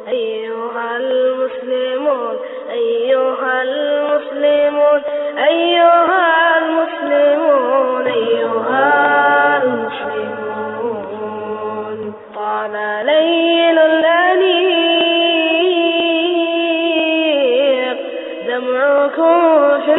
أيها المسلمون أيها المسلمون أيها المسلمون أيها المسلمون طال ليل الأنيق دمعكم في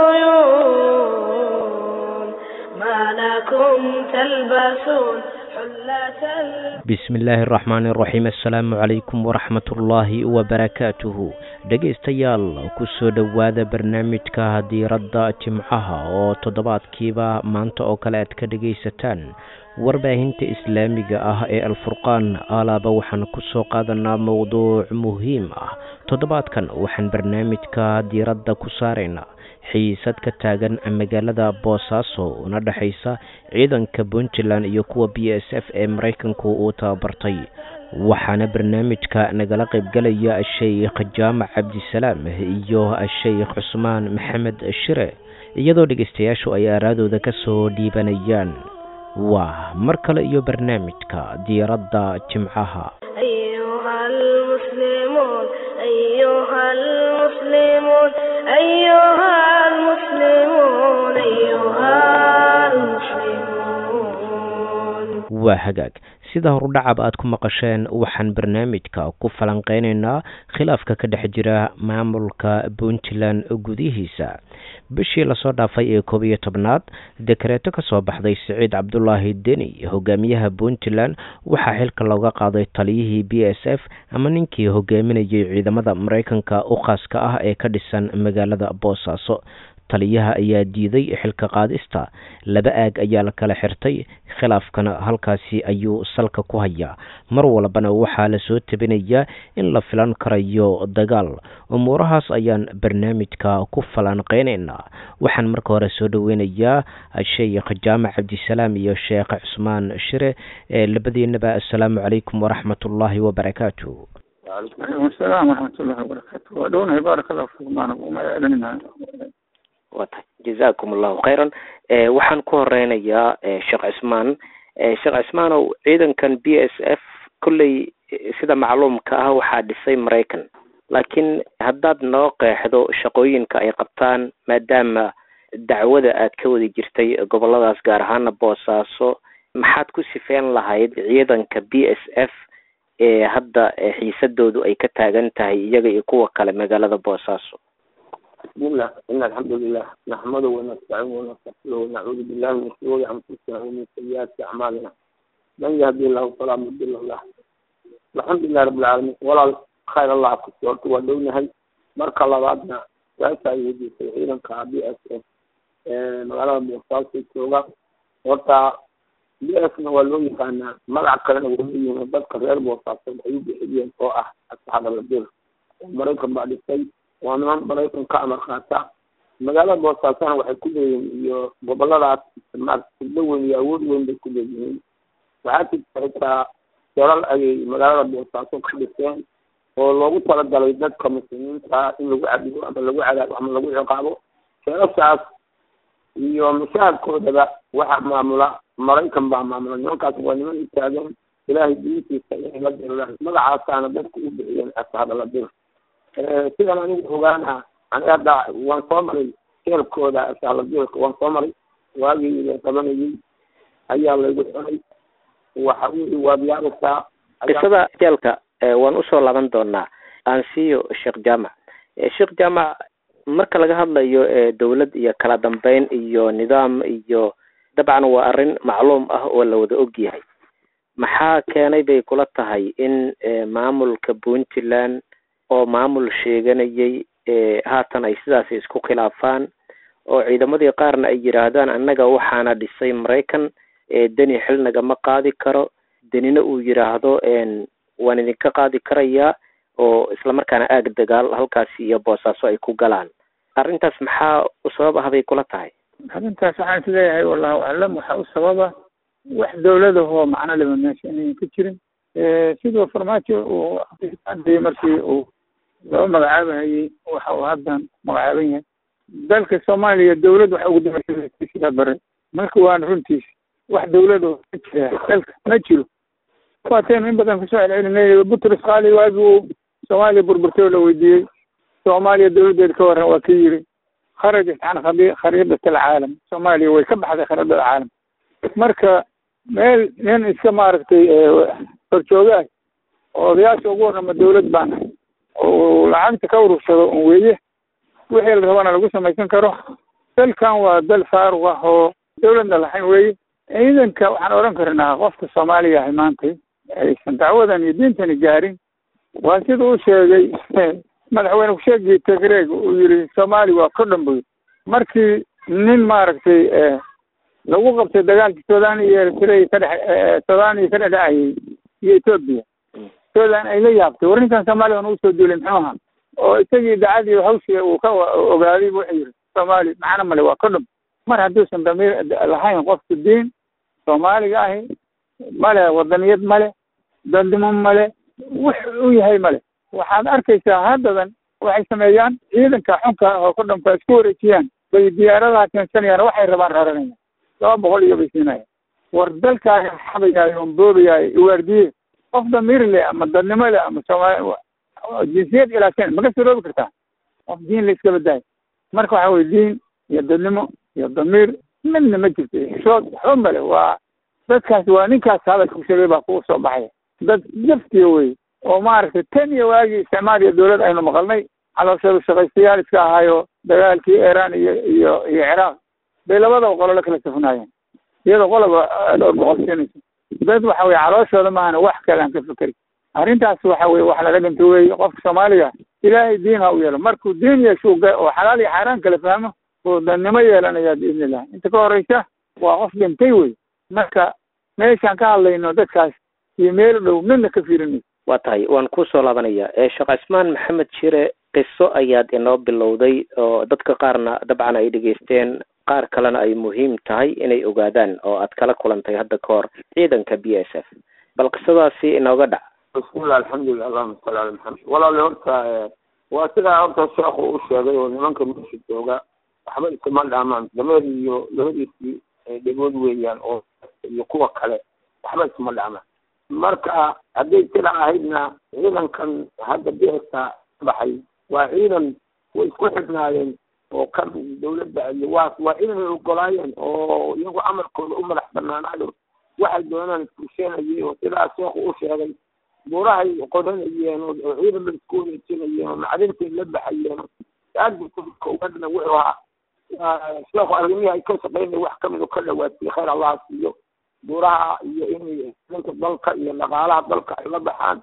العيون ما لكم تلبسون حلة bismi illaahi araxmaani iraxiim assalaamu calaykum waraxmatullaahi wabarakaatuhu dhegaystayaal kusoo dhowaada barnaamijka diiradda jimcaha oo toddobaadkiiba maanta oo kale aad ka dhegaysataan warbaahinta islaamiga ah ee alfurqaan alaaba waxaan kusoo qaadanaa mowduuc muhiim ah toddobaadkan waxaan barnaamijka diiradda ku saaraynaa xiisad ka taagan magaalada boosaaso una dhexaysa ciidanka puntland iyo kuwa b s f ee maraykanku uu tababartay waxaana barnaamijka nagala qaybgalaya sheikh jaamac cabdisalaam iyo sheikh cusmaan maxamed shire iyadoo dhegeystayaashu ay aaraadooda ka soo dhiibanayaan waa mar kale iyo barnaamijka diiradda jimcaha أيها المسلمون أيها المسلمون أيها المسلمون أيها المسلمون waa hagaag sida horudhacab aad ku maqasheen waxaan barnaamijka ku falanqeynaynaa khilaafka ka dhex jira maamulka puntland gudihiisa bishii lasoo dhaafay ee koob iyo tobnaad dekareeto kasoo baxday siciid cabdulaahi deni hogaamiyaha puntland waxaa xilka looga qaaday taliyihii b s f ama ninkii hogaaminayay ciidamada maraykanka u khaaska ah ee ka dhisan magaalada boosaaso taliyaha ayaa diiday xilka qaadista laba aag ayaa la kala xirtay khilaafkana halkaasi ayuu salka ku hayaa mar walbana waxaa lasoo tabinayaa in la filan karayo dagaal umuurahaas ayaan barnaamijka ku falanqeynaynaa waxaan marka hore soo dhaweynayaa sheikh jaamac cabdisalaam iyo sheekh cusmaan shire ee labadiinaba assalaamu calaykum waraxmatullaahi wabarakaatu وعليكم السلام ورحمة الله وبركاته ودونه بارك الله فيكم أنا وما يعلننا waa tahay jazaakum allahu khayran waxaan ku horeynayaa sheekh cismaan sheekh cismaanow ciidankan b s f kolley sida macluumka ah waxaa dhisay maraykan laakiin haddaad noo qeexdo shaqooyinka ay qabtaan maadaama dacwada aad ka wadi jirtay goboladaas gaar ahaana boosaaso maxaad ku sifeyn lahayd ciidanka b s f ee hadda xiisadoodu ay ka taagan tahay iyaga iyo kuwa kale magaalada boosaaso بسم الله إن الحمد لله نحمده ونستعينه ونستغفره ونعوذ بالله من شرور أنفسنا ومن سيئات أعمالنا من يهدي الله فلا مضل له الحمد لله رب العالمين ولا خير الله كسورت ودونهي marka labaadna waasa ay weydiisay ciidanka b s f magaalada boosaaso jooga horta b s na waa loo yaqaanaa magac kalena waa leeyihiin dadka reer boosaaso waxay u bixiyeen oo ah asxaab aladir oo maraykan baa dhisay waa niman maraykan ka amar qaata magaalada boosaasana waxay ku leeyihiin iyo goboladaas maarata sirdo weyn iyo awood weyn bay ku leeyihiin waxaa jirta xitaa dalal ayay magaalada boosaaso ka dhiseen oo loogu talagalay dadka muslimiinta in lagu cadibo ama lagu cadaabo ama lagu ciqaabo sheelashaas iyo mushaharkoodaba waxaa maamula maraykan baa maamula nimankaas waa niman u taagan ilaahay diintiisa inay la dirlaan magacaasaana dadku u bixiyeen ashaabala dir sidan anigu ogaana ani hadda waan soo maray jeelkooda ashaaladirka waan soo maray waagii la qabanayay ayaa laygu xunay waxa weye waad yaabaysaa qisada jeelka waan usoo laaban doonaa aan siiyo sheekh jaamac sheekh jaamac marka laga hadlayo dowlad iyo kala dambeyn iyo nidaam iyo dabcan waa arrin macluum ah oo la wada og yahay maxaa keenay bay kula tahay in maamulka puntland oo maamul sheeganayay haatan ay sidaasi isku khilaafaan oo ciidamadii qaarna ay yidhaahdaan annaga waxaana dhisay maraykan deni xil nagama qaadi karo denina uu yidhaahdo waan idinka qaadi karayaa oo islamarkaana aag dagaal halkaasi iyo boosaaso ay ku galaan arrintaas maxaa u sabab ah bay kula tahay arrintaas waxaan is leeyahay wallahu aclam waxaa u sababa wax dowladahoo macno leba meesha inayan ka jirin siduu farmaajo uu hadii markii uu loo magacaabahayey waxa uu haddan magacaaban yahay dalka soomaaliya dawlad waxa ugu dambeysay bare marka waan runtiis wax dawlad oo ka jira dalka ma jiro waataynu in badan kusoo celcelinay butros qaali waagi uu soomaaliya burburtay oo la weydiiyey soomaaliya dawladdeeda ka waran waa ka yiri kharajat can khadi khariidat alcaalam soomaaliya way ka baxday khariidada caalam marka meel nin iska maaragtay horjooga ah oo odayaasha ugu warrama dawlad baan ahay oo lacagta ka urursado un weeye wixii la rabana lagu samaysan karo dalkan waa dal faaruq ah oo dawladna lahayn weeye ciidanka waxaan odhan karnaa qofka soomaaliya ahay maantay aysan dacwadan iyo diintani gaarin waa sida uu sheegay madaxweyne kusheegii tigreeg uu yidhi soomaaliya waa ka dhan buy markii nin maaragtay lagu qabtay dagaalkii sudan iyo eritrea ka dhex sudan iyo ka dhexdhacayay iyo etoobiya sudan ay la yaabtay war ninkan soomaaliya aan usoo duulay muxuu ahaa oo isagii dacadii hawshii uu ka ogaaday wuxuu yidhi soomaaliya macno male waa ka dhum mar hadduusan damiir lahayn qofku diin soomaaliga ahi male wadaniyad male dandimo male wux u yahay male waxaad arkaysaa haddadan waxay sameeyaan ciidanka xunka oo ka dhanka isku wareejiyaan bay diyaaradaha keensanayaan waxay rabaan raranayaan laba boqol iyo bay siinayaan war dalkaaga xabayaayo on boobayaayo iwaardiye qof damiir leh ama dadnimo leh ama soomaali jinsiyad ilaashan maga suroobi kartaa qof diin la iska badaayo marka waxa weye diin iyo dadnimo iyo damiir midna ma jirto xishood waxba male waa dadkaasi waa ninkaas hadalka ku sheegay baa kugu soo baxaya dad jaftiya wey oo maaragtay tan iyo waagii isticmaal iyo dawlad aynu maqalnay calooshadu shaqaystayaal iska ahaayo dagaalkii iiraan iyo iyo iyo ciraaq bay labadaba qolo la kala safnaayeen iyadoo qoloba dhowr boqol siinayso dad waxa weye calooshooda maahana wax kale aan ka fekeri arrintaas waxa weye wax laga dhinto weeye qofka soomaaliga ilaahay diin ha u yeelo markuu diin yeesho oo xalaal iyo xaaraan kala fahmo oo dannimo yeelanaya biidni illah inta ka horeysa waa qof dhintay wey marka meeshaan ka hadlayno dadkaas iyo meel dhow midna ka fiirinayso waa tahay waan kusoo laabanaya sheekh cismaan maxamed shire qiso ayaad inoo bilowday oo dadka qaarna dabcan ay dhegeysteen qaar kalena ay muhiim tahay inay ogaadaan oo aad kala kulantay hadda ka hor ciidanka b s f bal qisadaasi inooga dhac bismillah alxamdulilah allahuma salli ala maxamed walaali horta waa sidaa horta sheekhu u sheegay oo nimanka meesha jooga waxba isuma dhaamaan dameer iyo labadiisii dhegood weeyaan oo iyo kuwa kale waxba isuma dhaamaan marka hadday sida ahaydna ciidankan hadda beerta baxay waa ciidan way isku xidhnaayeen oo kan dawladda iyo waas waa ciidan ay ogolaayeen oo iyagu amarkooda u madax banaanaado waxay doonaan iskusheenayeen oo sidaa sheekhu u sheegay buurahay qodanayeen oo ciidan bay isku wareejinayeen oo macdintay la baxayeen aadbaugadna wuxuu ahaa sheekhu arrimihii ay ka shaqeynay wax kamid oo ka dhawaatiyey khayr allaha siiyo buuraha iyo inay danka dalka iyo dhaqaalaha dalka ay la baxaan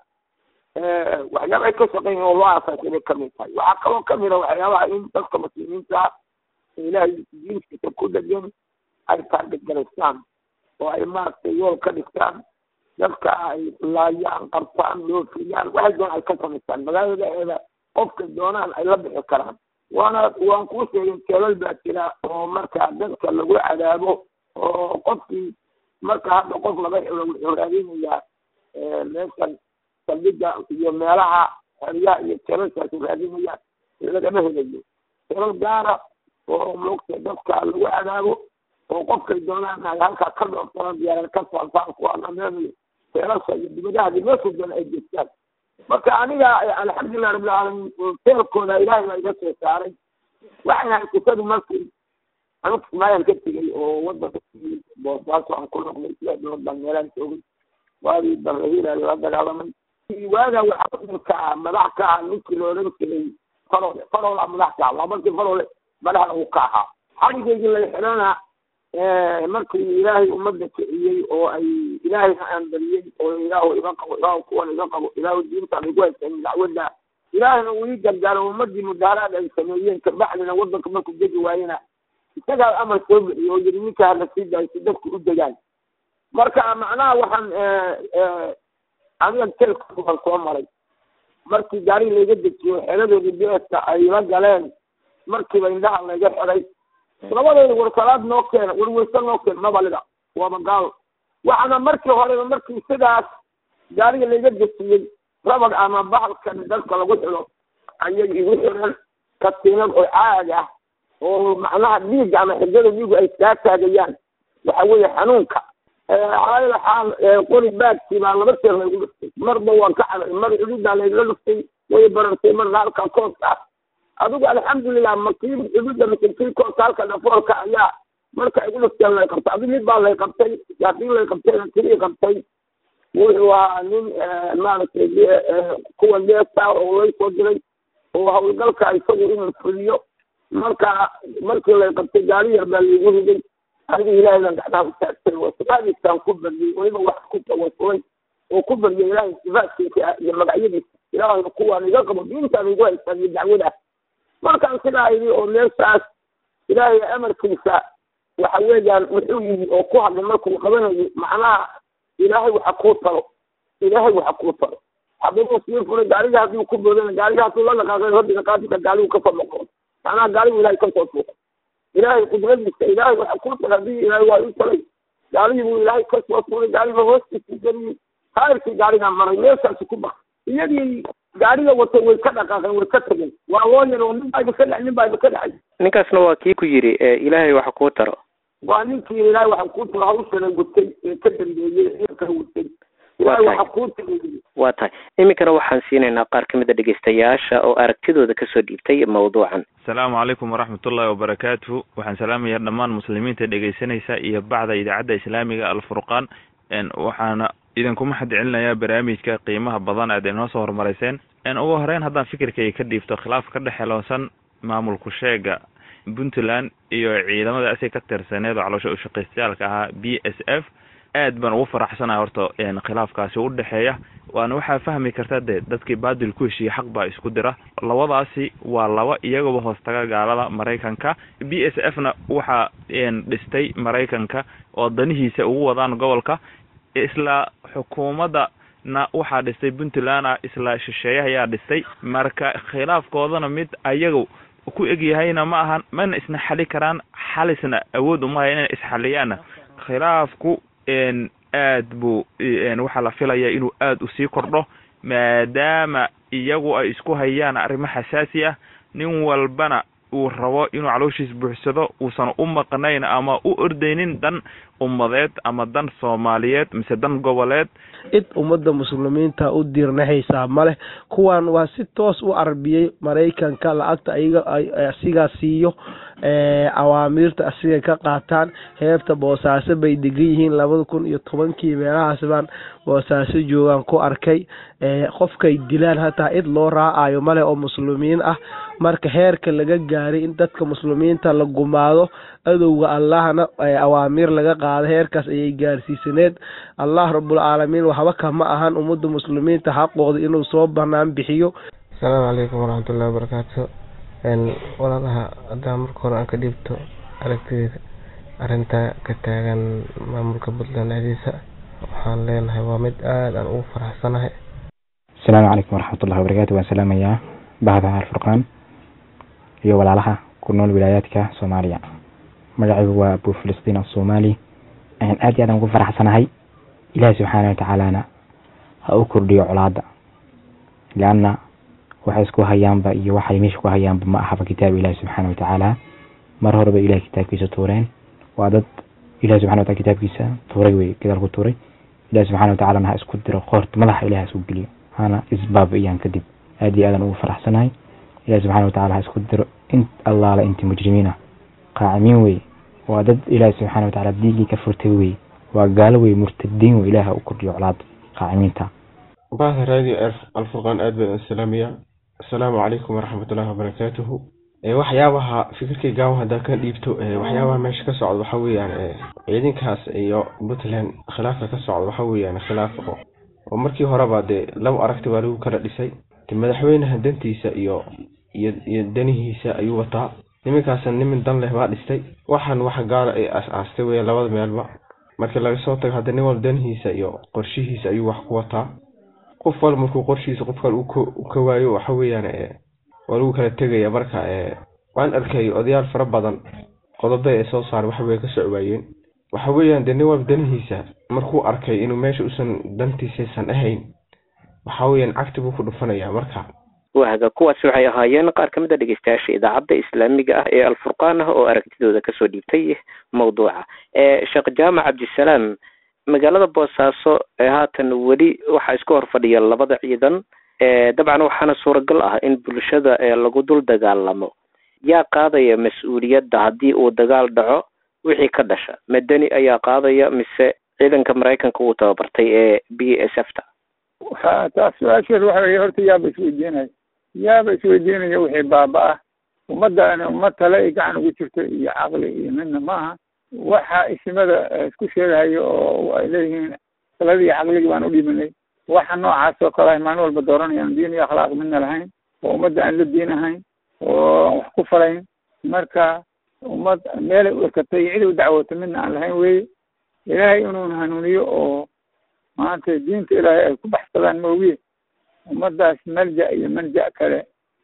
waxyaaba ay ka shaqeynayeen oo loo aasaasay bay kamid tahay waxaa kaloo kamid a waxyaabaha in dadka muslimiinta ilaahay diinkiisa ku dhegan ay taargagaraystaan oo ay maaragtay yool ka dhigtaan dadka ay laayaan qabtaan loofiyaan waxay doonaan ay ka samaystaan magaaladaeeda qofka doonaan ay la bixi karaan waana waan kuu sheegay keelal baa jira oo marka dadka lagu cadaabo oo qofkii marka hadda qof laga wuxuu raadinayaa meeshan saldhiga iyo meelaha xeryaha iyo keelalkaasu raadinaya lagama helayo keelal gaara oo moogta dadka lagu cadaabo oo qofkay doonaan ay halkaa ka dhooftaan diyaarad ka faafaan kuwa dhameemayo keelasha iyo dibadaha meesha doona ay jeestaan marka aniga alxamdulilah rabbilcaalamiin teelkooda ilaahay baa iga soo saaray waxay ahay qisadu markii anigu kismaayaan ka tegay oo wadanka boosaaso aan ku noqday sida bilood baan meelaan joogay waagii barrahiila lala dagaalamay waagaa waxaa wadanka madax ka ah ninkii la odhan jiray farole farola madax ka ah waa markii farole madaxda uu ka ahaa xarigaygii la xidhana markii ilaahay ummadda kiciyey oo ay ilaahayna aanbariyey oo ilaahu iga qabo ilaahu kuwan iga qabo ilaahu diintaan igu haysan dacwadda ilaahayna uu ii gargaaro ummadii mudaaraad ay sameeyeen kabacdina wadanka markuu degi waayena isagaa amar soo bixiyo oo yiri ninka hala sii daayo si dadku u degaan marka macnaha waxaan aniga telkaan soo maray markii gaari layga dejiyo xeladoodii beeska ay la galeen markiiba indhaha layga xiday labadooda war salaad noo keena war weyse noo keen mabalida waaba gaal waxaana markii horeba markii sidaas gaariga layga dejiyey rabag ama bahalkan dadka lagu xido ayay igu xidhan katiinad oo caag ah oo macnaha dhiigga ama xigada dhiigu ay kaa taagayaan waxa weeye xanuunka calaa xaal qori baagkii baa laba jeer laygu dhuftay marba waan ka caday mar cududaa laygala dhuftay way barantay marna halka kooska ah adigu alxamdulilah makiib ibida makiibkii kooska halka dhafoolka ayaa marka igu dhasteen lay qabtay adi mid baa lay qabtay haddii lay qabtay kii qabtay wuxuu ahaa nin maaragtay kuwa leesta oo lay soo diray oo hawlgalka isagu inuu fuliyo marka markii lay qabtay gaari yar baa laigu riday aniga ilaahaydan gacdaha u taagtay oo sifaadiisaan ku baryay weliba wax ku tawasulay oo ku baryay ilaahay sifaadkiisa iyo magacyadiisa ilaahay kuwaan iga qabo diintaan igu haystaan iyo dacwada markaan sidaa idhi oo meeshaas ilaahay amarkiisa waxa weeyaan wuxuu yidhi oo ku hadlay markuu qabanayo macnaha ilaahay waxa kuu talo ilaahay waxa kuu talo hadduu sii furay gaariga hadduu ku boodana gaariga hadduu la dhaqaaqay rabbiga qaadika gaarigu kasoo noqon macnaha gaarigu ilaahay kasoo tuuqay ilaahay qudradiisa ilaahay waxa kuu tala haddii ilaahay waa ii talay gaarigii buu ilaahay kasoo tuuray gaariga hoostiisa geliyey taayirkii gaarigaa maray meeshaasi ku bax iyadii gaariga watay way ka dhaqaaqeen way ka tageen waa loo yar oo nin baa idinka dhacay nin baa idinka dhacay ninkaasna waa kii ku yidhi ilaahay waxa kuu taro waa ninkii ilaahay waxa kuu talo hawshana gutay ee ka dambeeyey xilka gutay ilaahay waxa kuu tagayey waa tahay iminkana waxaan siinaynaa qaar ka mid a dhegeystayaasha oo aragtidooda kasoo dhiibtay mawduucan asalaamu calaykum waraxmatullahi wabarakaatuhu waxaan salaamayaa dhammaan muslimiinta dhegeysanaysa iyo bacda idaacadda islaamiga alfurqaan waxaana idinku mahad celinayaa barnaamijka qiimaha badan aad inoo soo hormarayseen ugu horeyn haddaan fikirkayga ka dhiibto khilaaf ka dhexeloosan maamulku sheega puntland iyo ciidamada asay ka tirsaneed oo caloosha ushaqaystayaalka ahaa b s f aad baan ugu faraxsanahay horta khilaafkaasi u dhexeeya waana waxaa fahmi karta dee dadkii baadil ku heshiiyey xaq baa isku dira labadaasi waa laba iyagaba hoostaga gaalada maraykanka b s f na waxaa dhistay maraykanka oo danihiisa ugu wadaan gobolka isla xukuumadda na waxaa dhistay puntland ah isla shisheeye ayaa dhistay marka khilaafkoodana mid ayaga ku egyahayna ma ahan mana isna xali karaan xalisna awood uma haya inay isxaliyaanna khilaafku aad buu waxaa la filaya inuu aad usii kordho maadaama iyagu ay isku hayaan arrimo xasaasi ah nin walbana uu rabo inuu calooshiis buuxsado uusan u maqnayn ama u ordaynin dan ummadeed ama dan soomaaliyeed mise dan goboleed cid ummadda muslimiinta u diirnaxaysaa maleh kuwan waa si toos u carbiyey maraykanka lacagta ayaga asigaa siiyo awaamiirta asigay ka qaataan heebta boosaaso bay degan yihiin labada kun iyo tobankii meelahaas baan boosaaso joogaan ku arkay qofkay dilaan hataa cid loo raacayo maleh oo muslimiin ah marka heerka laga gaaray in dadka muslimiinta la gumaado adowga allahna awaamiir laga qaado heerkaas ayay gaarsiisaneed allah rabulcaalamiin waxba kama ahan ummadda muslimiinta xaqooda inuu soo banaan bixiyo asalaamu calaykum waraxmatullahi wabarakaatu walaalaha haddaan marka hore aan ka dhiibto aragtideeda arrinta ka taagan maamulka puntland dhexdiisa waxaan leenahay waa mid aada aan ugu faraxsanahay asalaamu calaykum waraxmatullahi wabarakaatu waan salaamayaa bahda alfurqaan iyo walaalaha ku nool wilaayaadka soomaaliya magacaygu waa abu filistiin asoomaali aad iyo aad aan ugu faraxsanahay ilaahi subxaana watacaalana ha u kordhiyo colaada leanna waxay isku hayaanba iyo waxay meesha ku hayaanba ma ahaba kitaab ilahi subxaana watacaala mar horeba ilahi kitaabkiisa tuureen waa dad ilahi subxana watala kitaabkiisa tuuray wey gadaal ku tuuray ilahi subxana watacalana ha isku diro qoorta madaxa ilahi ha isku geliyo hana isbaabi'iyaan kadib aad iyo aadaan ugu faraxsanahay ilahi subxana watacala ha isku diro in allaala inti mujrimiina qaacimiin wey waa dad ilaahi subxaana watacaala diigii ka furtay wey waa gaalo wey murtadiin wey ilahi ha u kordhiyo colaada qaacimiinta bahda radio alfurqaan aad baan salaamayaa asalaamu calaykum waraxmatullahi wabarakaatuhu waxyaabaha fikirkay gaawan haddaan ka dhiibto waxyaabaha meesha ka socda waxa weeyaan ciidankaas iyo puntland khilaafka ka socda waxa weeyaan khilaaf oo markii horeba dee laba aragti waa lagu kala dhisay de madaxweynaha dantiisa iyo iyo iyo danihiisa ayuu wataa niminkaasna nimin dan leh baa dhistay waxaan waxa gaala ay as-aastay weya labada meelba markii laga soo tago hadda nin walba danihiisa iyo qorshihiisa ayuu wax ku wataa qof walba markuu qorshihiisa qof kale u ka waayo waxa weeyaan waa lagu kala tegaya marka waan arkay odayaal fara badan qodobe ay soo saar waxbay ka socwaayeen waxa weeyaan dee nin walba danihiisa markuu arkay inuu meesha usan dantiisaysan ahayn waxa weeyaan cagti buu ku dhufanaya marka waaga kuwaasi waxay ahaayeen qaar ka mid a dhegeystayaasha idaacadda islaamiga ah ee alfurqaan ah oo aragtidooda kasoo dhiibtay mawduuca sheekh jaamac cabdisalaam magaalada boosaaso ee haatan weli waxaa isku hor fadhiya labada ciidan dabcan waxaana suuragal ah in bulshada lagu dul dagaalamo yaa qaadaya mas-uuliyadda haddii uu dagaal dhaco wixii ka dhasha madani ayaa qaadaya mise ciidanka maraykanka uu tababartay ee b s f ta taas su-aasheed waxa weye horta yaaba isweydiinaya yaaba isweydiinaya wixii baaba-ah ummaddaani ummad tale ay gacan ugu jirto iyo caqli iyo midna maaha waxa isimada isku sheegahayo oo ay leeyihiin taladii iyo caqligii baan u dhibanay waxa noocaas oo kale maalin walba dooranayaan diin iyo akhlaaq midna lahayn oo ummadda aan la diin ahayn oo wax ku falayn marka ummad meelay u ekatay iyo cid u dacwoota midna aan lahayn weye ilaahay inuun hanuuniyo oo maanta diinta ilaahay ay ku baxsadaan moogiye ummaddaas malja iyo manja kale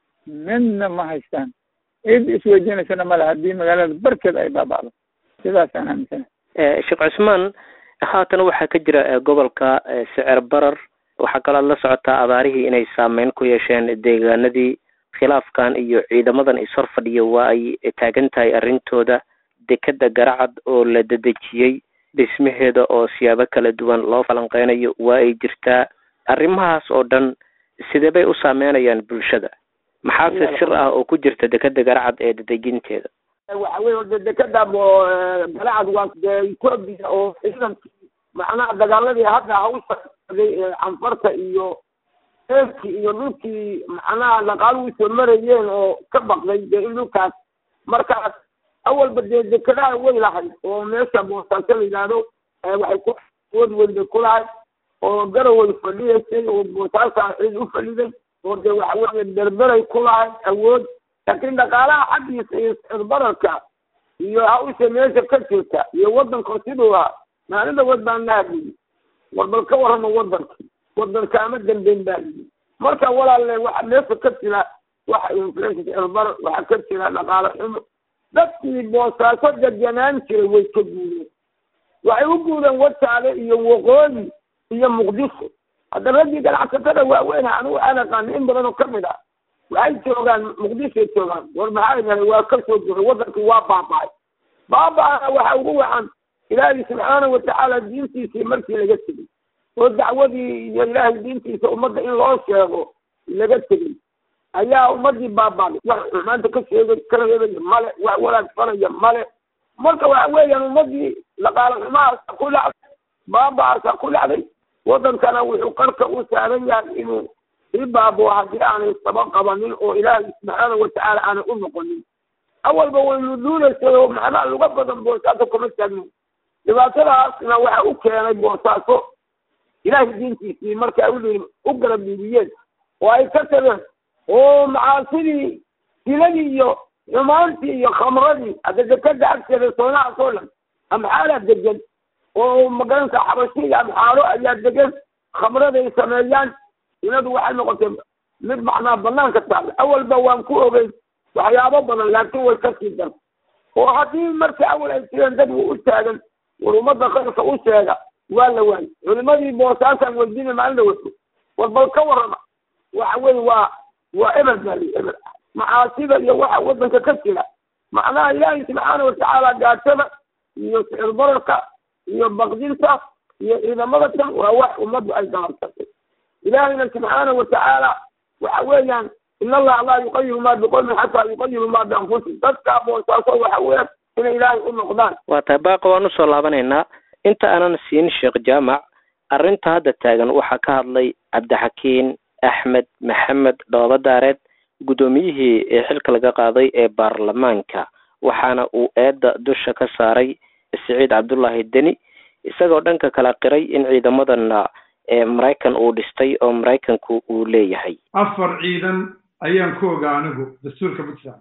midna ma haystaan cid isweydiinaysana male haddii magaalada barkeed ay baaba'do sidaasaan aaminsanahay sheekh cusmaan haatan waxaa ka jira gobolka sicir barar waxaa kaloo la socotaa abaarihii inay saameyn ku yeesheen deegaanadii khilaafkan iyo ciidamadan ishor fadhiya waa ay taagan tahay arrintooda dekeda garacad oo la dedejiyey dhismaheeda oo siyaabo kala duwan loo falanqeynayo waa ay jirtaa arrimahaas oo dhan sidee bay u saameynayaan bulshada maxaase sir ah oo ku jirta dekeda garacad ee dedejinteeda waxa weye de dekeda galacad waa dee etoobiya oo ciidankii macnaha dagaaladii hadda hawsha ee canfarta iyo eebkii iyo dhulkii macnaha dhaqaaluhu soo marayeen oo ka baqday dee in dhulkaas markaas awalba dee dekedaha way lahayd oo meesha boosaaso la yidhaahdo waxay ku wood weyn bay ku lahayd oo garaway fadhiyaysay oo boosaasaa cid u fadhiday oo dee waxa weeye berberay ku lahayd awood laakiin dhaqaalaha xaggiisa iyo sicirbararka iyo hawsha meesha ka jirta iyo waddanka siduu ahaa maalin dhawood baan la hadlayay war bal ka warrama waddankii waddanka ama dambeyn baa yidhi marka walaalle waxa meesha ka jira waxa inflation sicirbarar waxaa ka jira dhaqaale xumo dadkii boosaaso deganaan jiray way ka guudeen waxay u guudeen wajaale iyo waqooyi iyo muqdisho hadda raggii ganacsatada waaweyn anigu aan aqaano in badan oo kamid ah waxay joogaan muqdishoay joogaan war maxaa yahay waa ka soo duray waddankii waa baaba'ay baaba'ana waxa ugu wacan ilaahay subxaana watacaala diintiisii markii laga tegey oo dacwadii iyo ilaahay diintiisa ummadda in loo sheego laga tegey ayaa ummadii baaba'day wax xumaanta ka sheegay ka reebaya male wax walaag fanaya male marka waxa weeyaan ummadii dhaqaale xumahaasa ku dhacday baaba'aasa ku dhacday waddankana wuxuu qarka u saaran yahay inuu sii baabo haddii aanay saba qabanin oo ilaahay subxaana watacaala aanay u noqonin awalba waynu duunaysay oo macnaha luga badan boosaaso kuma taagnin dhibaatadaasna waxa u keenay boosaaso ilaahay diintiisii marka u u garab dhiibiyeen oo ay ka tageen oo macaasidii siladii iyo xumaantii iyo khamradii hadda dekada agteeda soonahaas oo dhan amxaalaa degan oo magaranka xabashi iyo amxaalo ayaa degan khamraday sameeyaan siladu waxay noqotay mid macnaa banaanka taala awalba waan ku ogeyn waxyaabo badan laakiin way ka sii dar oo haddii marka awal ay jireen dad u taagan war ummadda khayrka u sheega waa la waayay culimadii boosaasaan weydiina maalin dhawato war bal ka warrama waxa weye waa waa eber baali eber macaasida iyo waxa waddanka ka jira macnaha ilaahay subxaana watacaala gaatada iyo sicir bararka iyo baqdinta iyo ciidamada tan waa wax ummaddu ay galabsatay ilaahayna subxaana watacaala waxa weeyaan in allaha laa yuqayiru ma biqowmin xataa yuqayiru ma bianfusihim dadka boosaaso waxa weeyaan inay ilaahay u noqdaan waa tahay baaqa waan usoo laabanaynaa inta aanan siin sheekh jaamac arrinta hadda taagan waxaa ka hadlay cabdixakiin axmed maxamed dhoobadaareed guddoomiyihii ee xilka laga qaaday ee baarlamaanka waxaana uu eedda dusha ka saaray siciid cabdullaahi deni isagoo dhanka kala qiray in ciidamadana maraykan uu dhistay oo maraykanku uu leeyahay afar ciidan ayaan ku ogaa anigu dastuurka puntland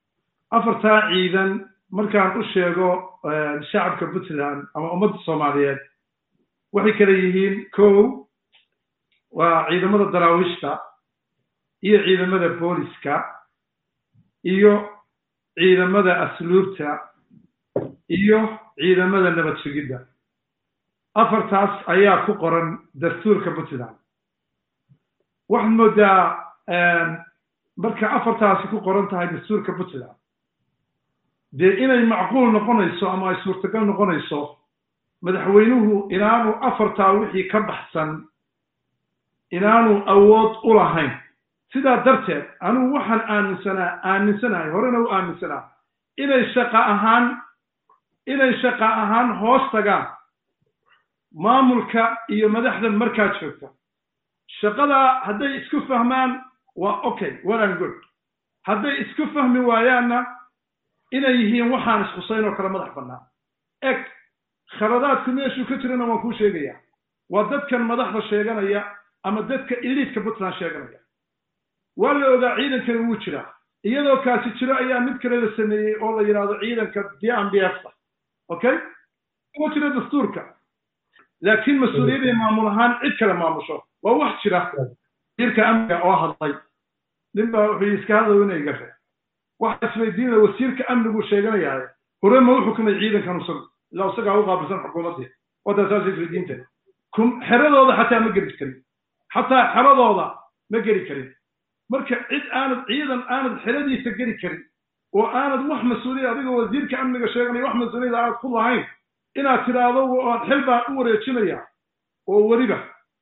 afartaa ciidan markaan u sheego shacabka puntland ama ummadda soomaaliyeed waxay kala yihiin kow waa ciidamada daraawiishta iyo ciidamada booliska iyo ciidamada asluubta iyo ciidamada nabad sugidda afartaas ayaa ku qoran dastuurka puntland waxaad moodaa marka afartaasi ku qoran tahay dastuurka puntland dee inay macquul noqonayso ama ay suurtagal noqonayso madaxweynuhu inaanu afartaa wixii ka baxsan inaanu awood u lahayn sidaa darteed anigu waxaan aaminsanaa aaminsanahay horena u aaminsanaa inay shaqa ahaan inay shaqa ahaan hoos tagaan maamulka iyo madaxdan markaa joogta shaqadaa hadday isku fahmaan waa okay well and good hadday isku fahmi waayaanna inay yihiin waxaan ishusayn oo kale madax bannaan eg khaladaadku meeshuu ka jirana waan kuu sheegayaa waa dadkan madaxda sheeganaya ama dadka iliidka puntland sheeganaya waa la ogaa ciidankani wuu jiraa iyadoo kaasi jiro ayaa mid kale la sameeyey oo la yidhaahdo ciidanka d m b f okay oo jira dastuurka laakiin mas-uuliyaday maamul ahaan cid kale maamusho waa wax jira wasiirka amniga oo hadlay nin baa wuxuu iska hadlayo inay gafe waxa isweydiinaya wasiirka amnigu sheeganayaa hore ma u xukumay ciidankan isagu ilaa isagaa u qaabilsan xukuumaddii wataa saas isweydiinta xeradooda xataa ma geli karin xataa xeradooda ma geli karin marka cid aanad ciidan aanad xeradiisa geli karin oo aanad wax mas-uuliyad adigoo wasiirka amniga sheeganaya wax mas-uuliyad aanad ku lahayn inaad tidhaahdo oad xil baan u wareejinaya oo weliba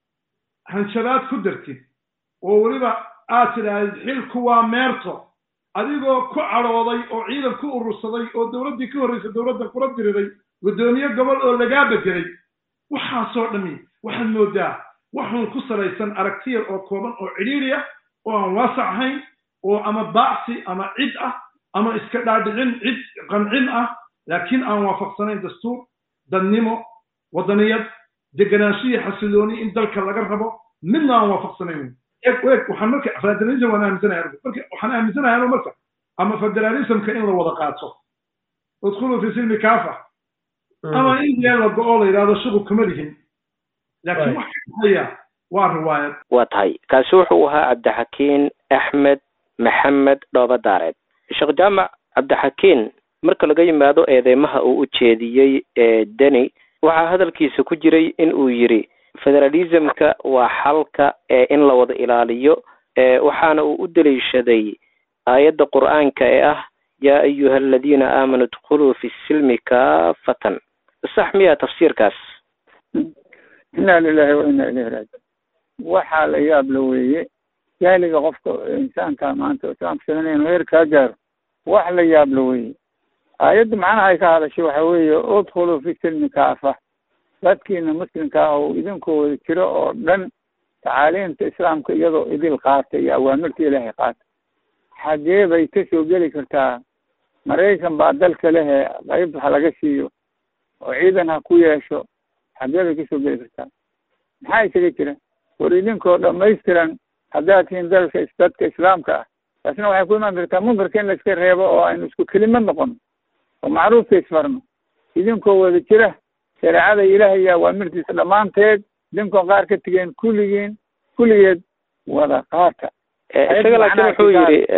hanjabaad ku dartid oo weliba aad tidhaahdid xilku waa meerto adigoo ku cadhooday oo ciidan ku urursaday oo dowladdii ka horraysay dowladda kula diriray guddoomiye gobol oo lagaa bedelay waxaasoo dhammi waxaad moodaa waxuun ku salaysan aragtiyar oo kooban oo cidhiiri ah oo aan waasac ahayn oo ama baacsi ama cid ah ama iska dhaadhicin cid qancin ah laakiin aan waafaqsanayn dastuur dadnimo waddaniyad deganaanshiya xasilooni in dalka laga rabo midna aan waafaqsanayn eg eg waxaan marka federalism waan aaminsanahay anigu marka waxaan aaminsanahay anigu marka ama federalismka in la wada qaato udkhulu fi silmi kaafa ama in dee la go-o la yidhahdo shuqul kuma lihin laakiin wax kaxaya waa riwaayad waa tahay kaasi wuxuu ahaa cabdixakiin axmed maxamed dhooba daareed sheekh jaamac cabdixakiin marka laga yimaado eedeymaha uu u jeediyey ee deni waxaa hadalkiisa ku jiray in uu yidhi federalismka waa xalka ee in la wada ilaaliyo waxaana uu u daliishaday aayadda qur'aanka ee ah yaa ayuha aladiina aamanuu idkhuluu fi silmi kaafatan sax miyaa tafsiirkaas inaa lilahi wa inaa ilayhi raajiun waxaa la yaab la weeye jaaliga qofka insaanka maanta islaamka sheeganayn heer kaa gaaro wax la yaab la weeye aayadda macnaha ay ka hadashay waxa weeye udkhuluu fi silmi kaafa dadkiina muslimka ah oo idinkoo wada jiro oo dhan tacaaliimta islaamka iyadoo idil qaata iyo awaamirta ilaahay qaata xagee bay ka soo geli kartaa maraykan baa dalka lehe qayb ha laga siiyo oo ciidan ha ku yeesho xagee bay kasoo geli kartaa maxaa isaga jira war idinkoo dhamaystiran haddaad tihiin dalka dadka islaamka ah taasna waxay ku imaan kartaa munkarka in la iska reebo oo aynu isku kelimad noqono oo macruufka isfarno idinkoo wada jira shareecada ilaahay iyo awaamirtiisa dhammaanteed idinkoon qaar ka tegeen kulligiin kulligeed wada qaata isaga laakiin wuxuu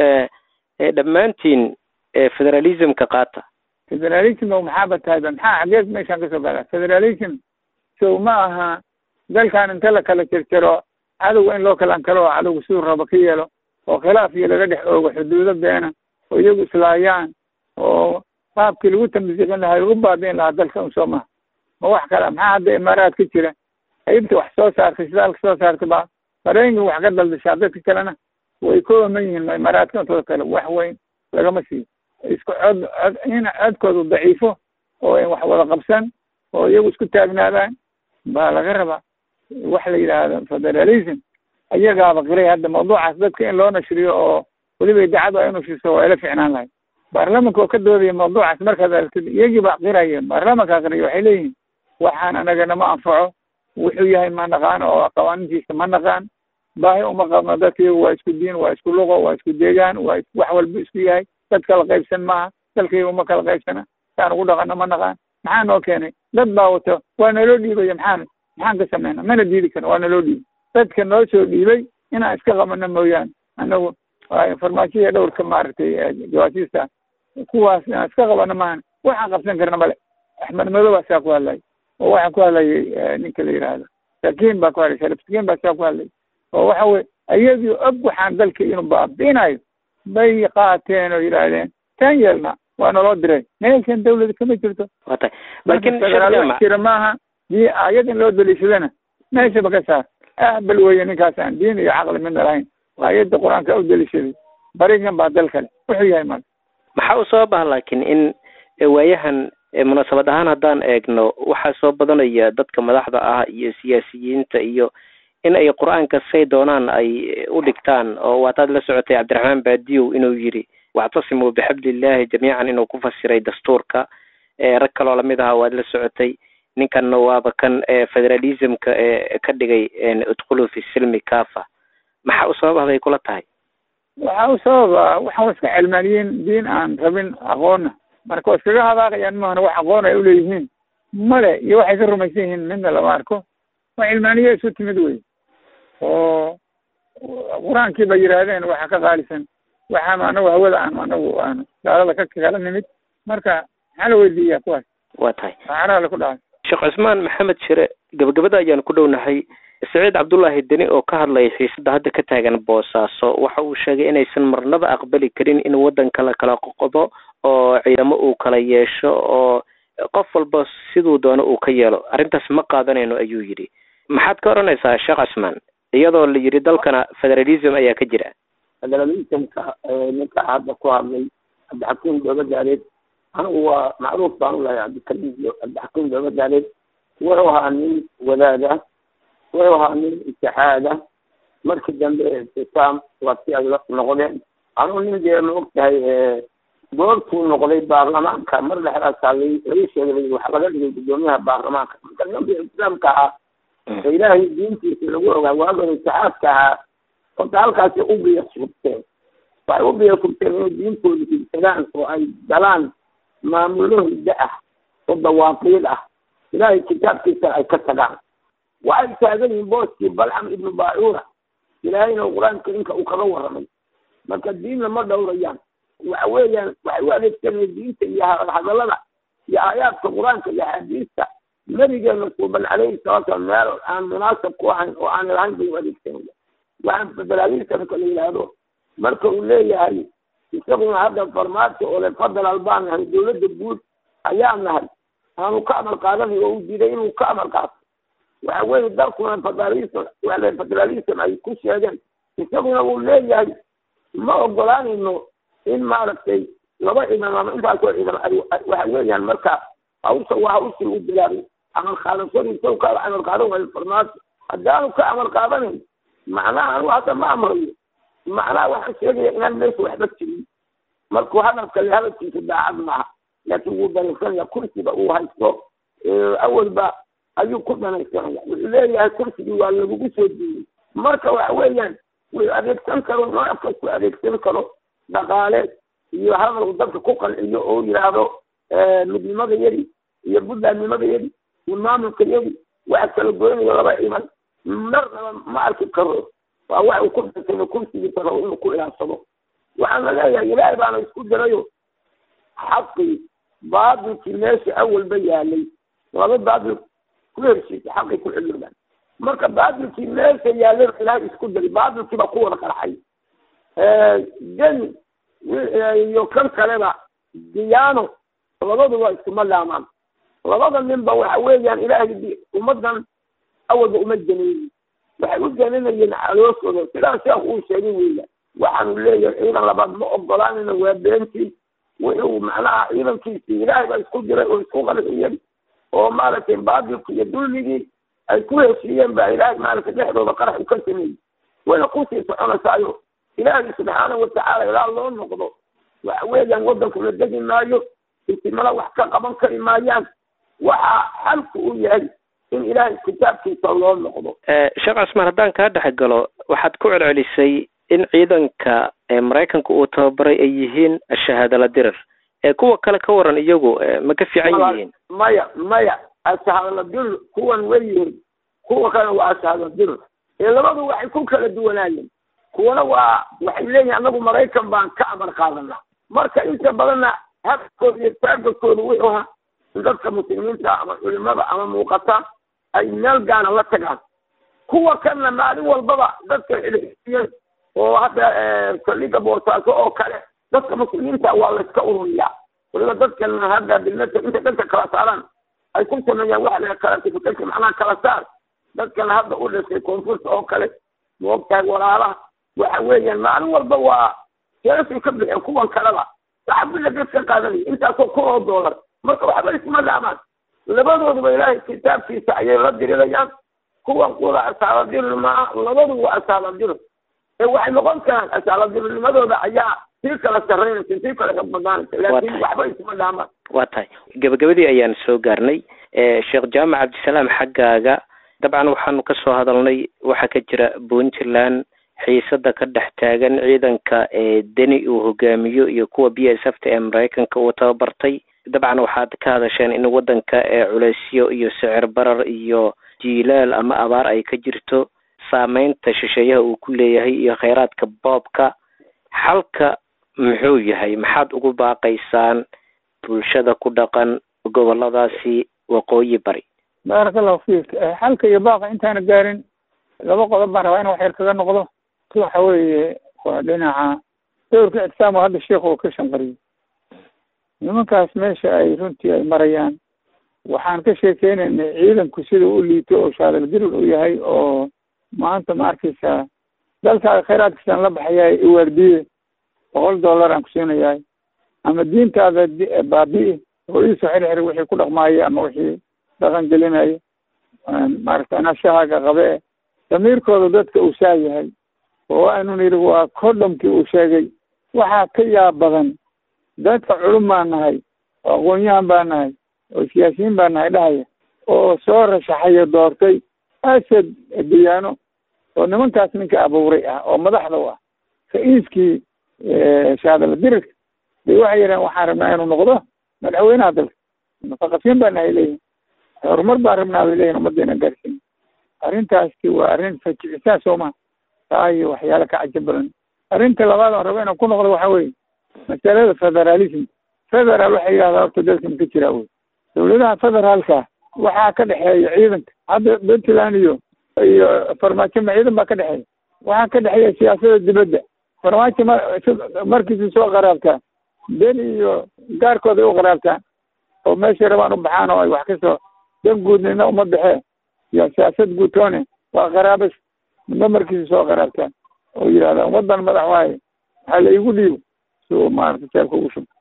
yidhi dhammaantiin federalismka qaata federalism maxaaba tahayba maxaa xageed meeshaan kasoo gaada federalism sow ma aha dalkan inta la kala jarjaro cadowga in loo kalankalo oo cadowga siduu rabo ka yeelo oo khilaaf iyo laga dhex oogo xuduudo beena oo iyagu islaayaan oo qaabkii lagu tamsiiqin lahaa lagu baabiin lahaa dalka un soo maha ma wax kale maxaa hadda imaaraad ka jira qaybta wax soo saartay shidaalka soo saartay baa maraykanka wax ka daldashaa dadka kalena way ka ooman yihiin imaaraadka intooda kale wax weyn lagama siiyo isku cod cod in codkoodu daciifo oo ay wax wada qabsan oo iyagu isku taagnaadaan baa laga rabaa wax la yidhaahdo federalism ayagaaba qiray hadda mawduucaas dadka in loo nashriyo oo weliba idaacadu ay unashriso waa ila ficnaan lahay baarlamanka oo ka doodaya mawduucaas markaad aragtid iyagii baa qiraya baarlamankaa qiraya waxay leeyihiin waxaan anagana ma anfaco wuxuu yahay ma naqaan oo qawaaniintiisa ma naqaan baahi uma qabno dadka iyagu waa isku diin waa isku luqo waa isku deegaan waa wax walba isku yahay dad kala qaybsan maaha dalkayga uma kala qaybsana saan ugu dhaqano ma naqaan maxaa noo keenay dad baa wato waa naloo dhiibaya maxaan maxaan ka samayna mana diidi karno waa naloo dhiibay dadka noo soo dhiibay inaan iska qabano mooyaane anagu farmaajoya dhowrka maaragtay jawaasiista kuwaas inaan iska qabano maahan waxaan qabsan karna male axmed madow baa saa ku hadlay oo waxaa ku hadlayay ninka la yidhaahdo sakiin baa ku hadlay sharif sakiin baa saa ku hadlay oo waxa weye iyadii og waxaan dalka inuu baabiinayo bay qaateen oo yidhaahdeen taan yeelna waa naloo diray meeshan dawlada kama jirto waa tahay laakiin sheekh jaamac jira maaha dii aayad in loo daliishadana meeshaba ka saar ahbal weeye ninkaas aan diin iyo caqli midna lahayn aayadda qur-aanka u deliishaday barigan baa dal kale wuxuu yahay marka maxaa u soo baha laakiin in waayahan munaasabad ahaan haddaan eegno waxaa soo badanaya dadka madaxda ah iyo siyaasiyiinta iyo in ay qur-aanka say doonaan ay u dhigtaan oo waataad la socotay cabdiraxmaan baadiyow inuu yidhi wactasimuu bixablillahi jamiican inuu ku fasiray dastuurka rag kaloo lamid aha waad la socotay ninkanna waaba kan federalismka ka dhigay udkhulu fi silmi kafa maxaa u sabab ah bay kula tahay waxaa u sababa waxaa iska cilmaaniyiin diin aan rabin aqoonna marka waa iskaga hadaaqayaan mahana wax aqoon ay uleeyihiin male iyo waxay ka rumaysan yihiin midna lama arko waa cilmaaniye isu timid wey oo qur-aankii ba yidhaahdeen waxa ka qaalisan waxaanu anagu hawada aanu anagu aanu gaalada ka kala nimid marka maxaa la weydiiyaa kuwaas waa tahay saxaraha ku dhacay sheekh cusmaan maxamed shire gabagabada ayaan ku dhownahay saciid cabdullaahi deni oo ka hadlaya xiisada hadda ka taagan boosaaso waxa uu sheegay inaysan marnaba aqbali karin in waddanka la kala qoqodo oo ciidamo uu kala yeesho oo qof walba siduu doono uu ka yeelo arrintaas ma qaadanayno ayuu yidhi maxaad ka odhanaysaa sheekh cusmaan iyadoo la yidhi dalkana federalism ayaa ka jira federalismka ninka hadda ku hadlay cabdixakiim doobadaareed anigu waa macruuf baan u lahay cabdikariim iyo cabdixakiim doobadaareed wuxuu ahaa nin wadaada wuxuu ahaa nin itixaada markii dambe ictisaam waa si ay la noqdeen anigu nin dee ma og tahay goortuu noqday baarlamaanka mar dhexdaasaa la laga sheegay waxa laga dhigay guddoomiyaha baarlamaanka marka ninkii ictisaamka ahaa oo ilaahay diintiisa lagu ogaa waagan itixaadka ahaa horta halkaasi u biya surteen waxay u biya surteen inay diintooda ibsadaan oo ay galaan maamulo hiddo ah oo dawaaqiid ah ilaahay kitaabkiisa ay ka tagaan waxay taagan yihiin booskii balcam ibnu baacuura ilaahayna qur-aanka inka uu kaga warramay marka diinna ma dhowrayaan waxa weeyaan waxay u adeegsanayeen diinta iyo hadallada iyo aayaadka qur-aanka iyo axaadiista nabigeena suuban calayhi salatu salam meel aan munaasab ku ahayn oo aan lahayn bay u adeegsanaya waxaan federalismka la yidhaahdo marka uu leeyahay isaguna hadda farmaajo oo le federal baan nahay dowladda guud ayaa nahay aanu ka amal qaadanay oo uu diiday inuu ka amal qaato waxa weeye dalkuna federalism wale federalism ay ku sheegeen isaguna uu leeyahay ma ogolaanayno in maaragtay laba ciidan ama intaasoo ciidan ay waxa weeyaan marka hawsha waa hawshii u bilaabay amal qaadashadiisa ka amal qaadan waayo farmaajo haddaanu ka amal qaadanayn macnaha anu hadda ma amrayo macnaha waxaan sheegaya inaan meesha waxba jirin markuu hadalka le hadalkiisa daacad maaha laakiin wuu danaysanaya kursiga uu haysto awalba ayuu ku danaysanaya wuxuu leeyahay kursigii waa lagugu soo diiyey marka waxa weeyaan wuxuu adeegsan karo nooc kastu adeegsan karo dhaqaale iyo hadal dadka ku qanciyo oo yidhaahdo midnimada yadi iyo buntlandnimada yadi iyo maamulka yadi waxa kala goynayo laba ciidan marnaba ma arki karo waa wax uu ku dhasano kursigiisa rabo inuu ku ilaansado waxaan la leeyahay ilaahay baana isku dirayo xaqii baatilkii meesha awalba yaalay laba baatil ku heshiisa xaqii ku xiloodan marka baatilkii meesha yaalay ilaahay isku diray baatilkii baa ku wada qarxay deni iyo kan kaleba diyaano labaduba iskuma laamaan labada ninba waxa weeyaan ilaahay ummadan awalba uma janeeyin waxay u jananayeen calooshooda sidaa sheekh uu sheegay weya waxaanu leeyahay ciidan labaad ma ogolaanayna waa beentii wuxuu macnaha ciidankiisii ilaahay baa isku diray oo isku qarxiyey oo maaragtay baatilki iyo dulmigii ay ku heshiiyeen baa ilaahay maaragtay dhexdooda qarax u ka sameeyey wayna kusii soconaysayo ilaahay subxaana watacaala ilaa loo noqdo waxa weeyaan waddanku la degi maayo isimada wax ka qaban kari maayaan waxa xalku u yahay in ilaahay kitaabkiisa loo noqdo sheekh cusmaan haddaan kaa dhex galo waxaad ku celcelisay in ciidanka maraykanka uu tababaray ay yihiin shahaadala dirir kuwa kale ka waran iyagu ma ka fiican yihiin maya maya ashahaadala dirir kuwan way yihiin kuwa kale waa ashahaadala dirir ee labadu waxay ku kala duwanaayeen kuwana waa waxay leeyihin anagu maraykan baan ka amar qaadana marka inta badanna habkooda iyo taagakooda wuxuu ahaa in dadka muslimiinta ama culimada ama muuqata ay meel gaana la tagaan kuwa kanna maalin walbaba dadka xidhiiyeen oo hadda saldhiga boosaaso oo kale dadka muslimiinta waa layska ururiyaa waliba dadkan hadda bilmata inta dadka kala saaraan ay ku sameeyaan waxa la classification macnaha kala saar dadkan hadda u dhashay koonfurta oo kale moogtahay walaalaha waxa weeyaan maalin walba waa jeesay ka bixeen kuwan kaleba lacag bila dad ka qaadanaya intaasoo kun oo doolar marka waxba isma dhaamaan labadooduba ilaahay kitaabkiisa ayay la dirirayaan kuwan kuda asaaladirir maa labaduba waa asaaladirir ee waxay noqon karaan asaaladirirnimadooda ayaa sii kala sarreynaysa sii kala kabadaanaysa laakiin waxba isma dhaamaan waa tahay gabagabadii ayaan soo gaarnay sheekh jaamac cabdisalaam xaggaaga dabcan waxaanu ka soo hadalnay waxaa ka jira puntland xiisada ka dhex taagan ciidanka ee deni uu hogaamiyo iyo kuwa b s f ta ee maraykanka uu tababartay dabcan waxaad ka hadasheen in wadanka ee culeysyo iyo sicir barar iyo jiilaal ama abaar ay ka jirto saameynta shisheeyaha uu ku leeyahay iyo kheyraadka boobka xalka muxuu yahay maxaad ugu baaqaysaan bulshada ku dhaqan goboladaasi waqooyi bari baaraka allahu fiik xalka iyo baaqa intaana gaarin laba qodob baan rabaa in wax yar kaga noqdo waxa weeye waa dhinaca dowrka ictisaam oo hadda sheikhu uu ka shanqariyey nimankaas meesha ay runtii ay marayaan waxaan ka sheekeynaynay ciidanku sida u liito oo shaadalgiril u yahay oo maanta ma arkaysaa dalkaaga khayraadkiisaan la baxayaay iwaardiye boqol dollar aan ku siinayahay ama diintaada baabi'i oo iisoo xirxir wixii ku dhaqmaaya ama wixii dhaqan gelinaya maaragta anashahaaga qabe e damiirkooda dadka uu saa yahay oo aynu nidhi waa kodhamkii uu sheegay waxaa ka yaab badan dadka culum baa nahay oo aqoon-yahan baa nahay oo siyaasiyiin baa nahay dhahaya oo soo rashaxayo doortay asad diyaano oo nimankaas ninka abuuray ah oo madaxda u ah ra-iiskii shaadala dirirka bay waxay yidhahen waxaan rabnaa inuu noqdo madaxweynaha dalka mutaqafiin baa nahay leeyihin horumar baan rabnaa bay leeyihin ummaddeena gaarsiin arrintaasi waa arrin fajicisaa soo maha taa iyo waxyaalo ka cajab badan arrinta labaad aan rabo inaan ku noqdo waxa weeye masalada federalism federal waxay yidhahdaa horta dalkan ka jiraa wey dawladaha federaalka waxaa ka dhexeeya ciidanka hadda puntland iyo iyo farmaajo ma ciidan baa ka dhexeeya waxaa ka dhexeeya siyaasada dibadda farmaajo ma markiisi soo qaraabtaa beni iyo gaarkooda ay u qaraabtaan oo meeshay rabaan u baxaan oo ay wax kasoo dan guudnina uma baxee iyo siyaasad guutoone waa qaraabas midba markiisa soo qaraabtaan oo yidhahda ummadan madax waaye waxaa la igu dhiibo si uu maarata jeelka ugu shubo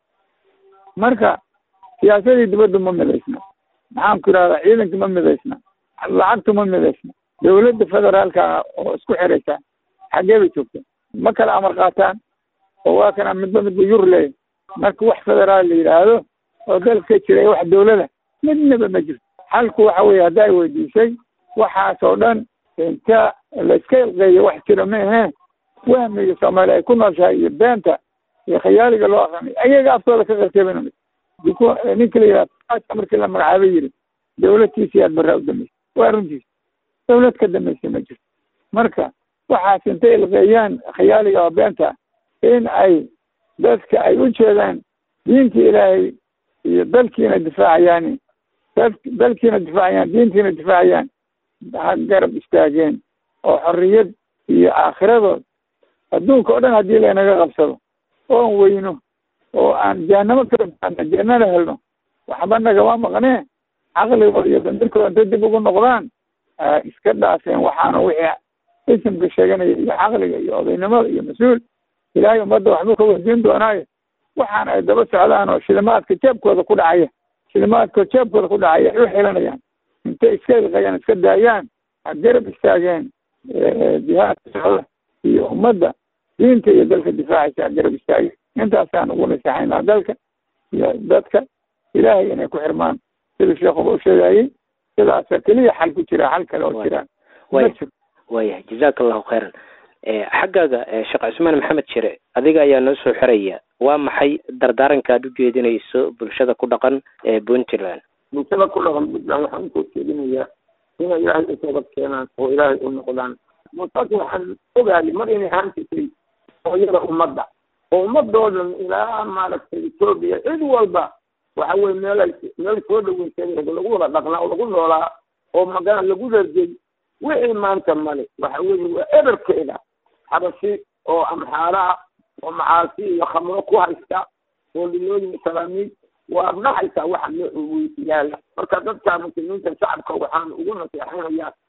marka siyaasadii dibadda ma midaysna maxaan ku yidhahdaa ciidanka ma midaysna lacagtu ma midaysna dawladda federaalka oo isku xiraysa xaggee bay joogta ma kala amar qaataan oo waa kana midba midba yur leeya marka wax federaal la yidhaahdo oo dalka ka jira wax dawlada midnaba ma jirto xalku waxa weeye hadda ay weydiisay waxaas oo dhan inta la iska ilqeeyo wax jira ma ahee wahmiga soomaaliya ay ku nooshahay iyo beenta iyo khayaaliga loo aqrinay ayaga aftooda ka qarteebana ninka la yidhahda markii la magacaabay yiri dawladtiisi aad barraa u dambeysay waa runtiisa dawlad ka dambeysay ma jirto marka waxaas intay ilqeeyaan khayaaliga oo beenta in ay dadka ay u jeedaan diinta ilaahay iyo dalkiina difaacayaan dad dalkiina difaacayaan diintiina difaacayaan ha garab istaageen oo xorriyad iyo aakhiradood adduunka oo dhan haddii laynaga qabsado oon weyno oo aan jahanamo kala baadna jannana helno waxba nagama maqnee caqligooda iyo damirkooda intay dib ugu noqdaan iska dhaafeen waxaana wixii isimka sheeganaya iyo caqliga iyo odaynimada iyo mas-uul ilaahay ummadda waxbuu ka weydiin doonaayo waxaan ay daba socdaan oo shilimaadka jeebkooda ku dhacaya shilimaadka jeebkooda ku dhacaya ay u xilanayaan intay iska ilqayaan iska daayaan ha garab istaageen jihaadka socda iyo ummadda diinta iyo dalka difaacaysa ha garab istaageen intaasaan ugu naseexaynaa dalka iyo dadka ilaahay inay ku xirmaan sida sheekuba u sheegayey sidaasa keliya xal ku jira xal kale oo jiraan ma jiro waayahay jazaaka allahu khayran xaggaaga sheekh cusmaan maxamed jire adiga ayaa noo soo xiraya waa maxay dardaaranka aad u jeedinayso bulshada ku dhaqan ee puntland bulshada ku dhaqan puntland waxaan usoo jeedinayaa inay ilaahay u toobad keenaan oo ilaahay u noqdaan muutaas waxaan ogaayay mar inay ahaan jirtay hooyada ummadda oo ummadoodan ilaa maaragtay etoobiya cid walba waxa weye meelay meel soo dhaweysay lagu wada dhaqnaa oo lagu noolaa oo magana lagu dhargey wixii maanta male waxa weye waa eberkeeda xabashi oo amxaaraha oo macaasi iyo khamro ku haysta oo lilooyin salaamiid waa dhaxaysaa waxa yaala marka dadka muslimiinta shacabka waxaan ugu naseexanayaa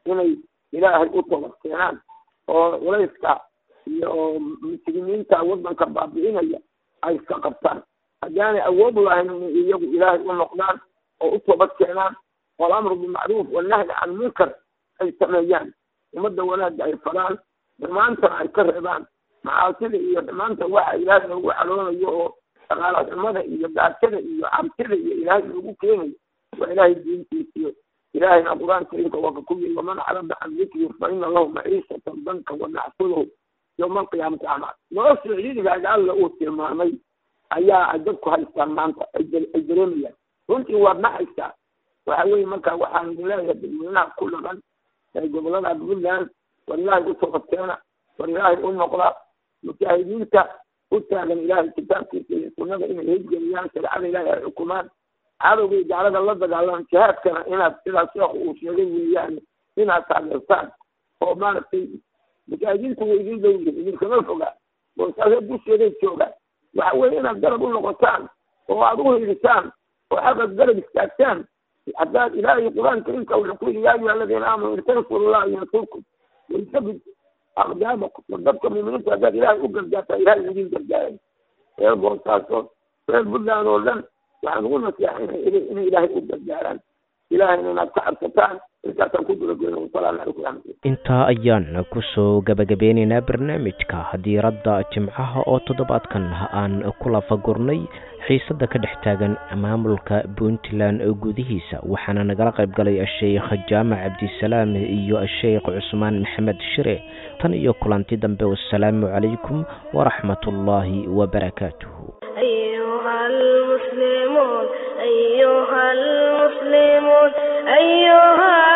inay ilaahay u toobad keenaan oo culayska iyo muslimiinta waddanka baabi'inaya ay iska qabtaan haddaanay awood lahayn inay iyagu ilaahay u noqdaan oo u toobad keenaan walamru bilmacruuf wanahyi can munkar ay sameeyaan ummadda wanaagga ay faraan dhammaantana ay ka reebaan macaasida iyo dhammaanta waxa ilaahay loogu caloonayo oo dhaqaala xumada iyo gaajada iyo cabsida iyo ilaahay loogu keenayo waa ilaahay diintiisiyo ilaahayna qur-aan kariimka waa ka ku yiri waman carada can dikri fa ina lahu maciishatan danka wanaxsuduhu yowma alqiyaamati acmaa nolosha ciidigaaga alla uu tilmaamay ayaa ay dadku haystaan maanta ay dareemayaan runtii waad naxaysaa waxa weeye marka waxaan idin leeyahay dadweynaha ku dhaqan ee gobolada puntland war ilaahay u toobadkeena war ilaahay u noqda mujaahidiinta u taagan ilaahay kitaabkiisa iyo sunnada inay hejgeliyaan shareecada ilaahay ay xukumaan cadowgay gaalada la dagaalaan jihaadkana inaad sidaas sheekhu uu sheegay weeyaan inaad taageertaan oo maaragtay mujaahidiintu way idin dhow yihin idinkama foga boosaasee dusheeday joogaan waxa weeye inaad garab u noqotaan oo aad u hiilisaan oo xaqa garab istaagtaan haddaad ilaahay qur-aan kariimka wuxuu ku yidhi yaa ayuha aladiina aamanuu in tansurullaha yansurkum waysabit aqdaamakum war dadka muuminiinta haddaad ilaahay u gargaartaa ilaahay idin gargaaray reer boosaaso reer puntland oo dhan waxaan ugu naseexaynay inay ilaahay u gargaaraan ilaahayna inaad ka cabsataan intaasaan ku gulagelin wasalaamu calaykum waraxmatullah intaa ayaan kusoo gabagabeynaynaa barnaamijka diiradda jimcaha oo toddobaadkan aan ku lafagurnay xiisada ka dhex taagan maamulka puntland gudihiisa waxaana nagala qayb galay sheekh jaamac cabdisalaam iyo sheekh cusmaan maxamed shire tan iyo kulanti dambe wasalaamu calaykum waraxmatullaahi wabarakaatuhu أيها المسلمون أيها المسلمون أيها